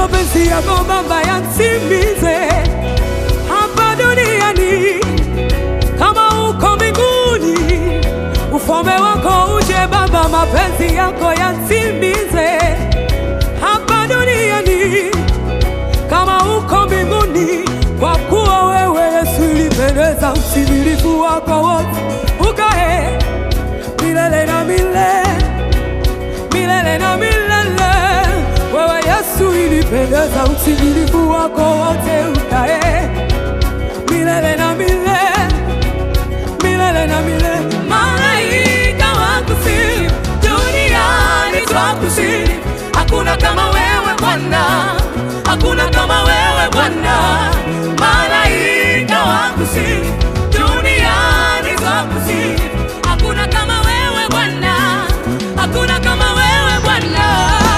mapenzi yako Baba yatimize hapa duniani kama uko mbinguni. Ufalme wako uje Baba, mapenzi yako yatimize hapa duniani kama uko mbinguni, kwa kuwa wewe Yesu ulipendeza utimilifu wako wote, ukae milele na milele milele na milele. Wewe Yesu ilipendeza utimilifu wako wote, ukae milele na milele milele na milele. Malaika wakusifu, duniani twakusifu. Hakuna kama wewe Bwana, hakuna kama wewe Bwana. Malaika wakusifu, duniani twakusifu. Hakuna kama wewe Bwana, hakuna kama wewe Bwana.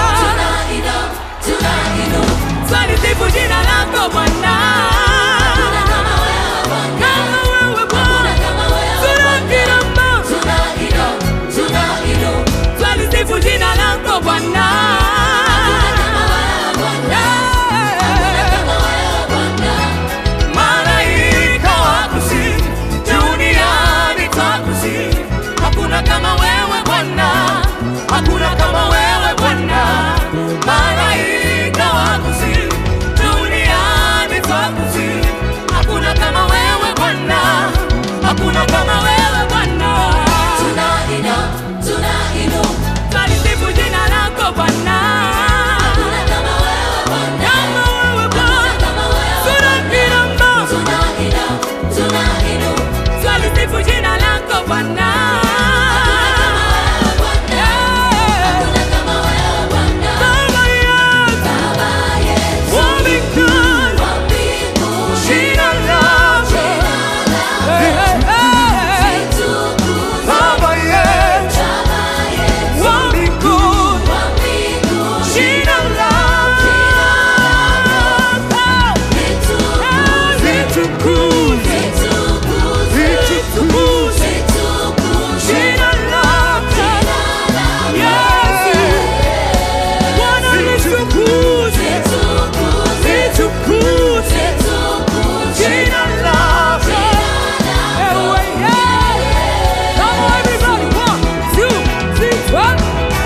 Twalisifu jina lako Bwana. Kama wewe Bwana, tunakirama. Twalisifu jina lako Bwana. Malaika wakusifu, duniani twakusifu. Hakuna kama wewe Bwana, hakuna kama wewe Bwana. Malaika wakusifu, duniani twakusifu. Hakuna kama wewe Bwana, hakuna kama wewe Bwana. Twalisifu jina lako Bwana. Kama wewe Bwana, tunakirama. Twalisifu jina lako Bwana. Baba yetu, wa mbinguni, jina lako. Eh, eh, eh. Baba yetu, wa mbinguni, jina lako. Eh, litukuzwe, litukuzwe jina lako. Yesu, Bwana litukuzwe, litukuzwe jina lako. Ewe Yesu. Come on, everybody. One, two, three, one.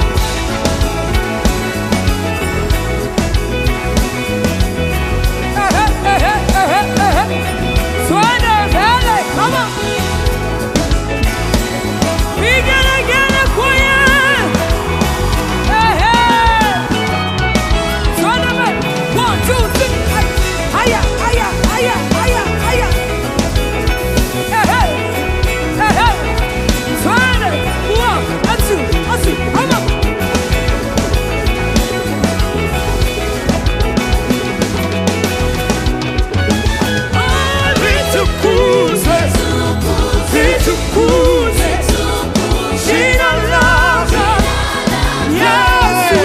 Eh, eh, eh, eh, eh, eh. Twende mbele. Come on. Vigelegele kwenye. Eh, eh. Twende mbele. One, two, three. Haya, haya, haya, haya, haya. Eh, eh. Eh, eh. Twende. One, and two, and two. Come on. Ah, litukuzwe, litukuzwe jina lako. Yesu,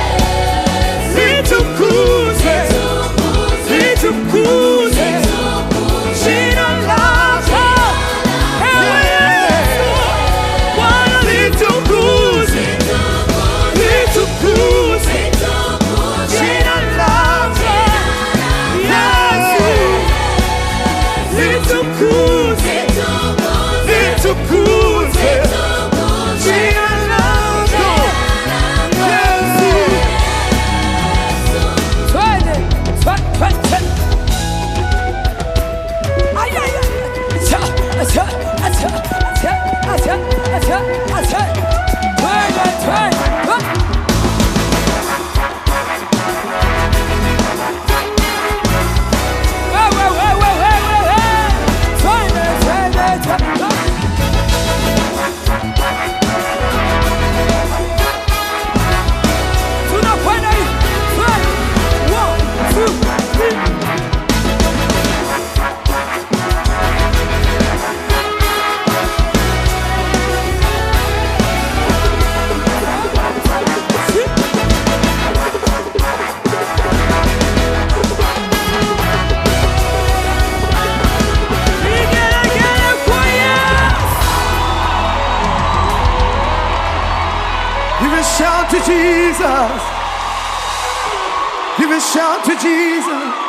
litukuzwe, litukuzwe jina lako. Ewe Yesu, Bwana litukuzwe, litukuzwe jina lako. Yesu, litukuzwe, litukuzwe jina lako. Yesu. Twende, twe- twe- twe- Ay, ay, ay. Acha, acha, acha, acha, acha, acha, acha. Twende, twende, twende. We, we, we, we, we, we, we. Twende, twende, twende. Tunakwenda hivi. Twende. One, two, three. Vigelegele kwa Yesu. You can shout to Jesus. Give a shout to Jesus.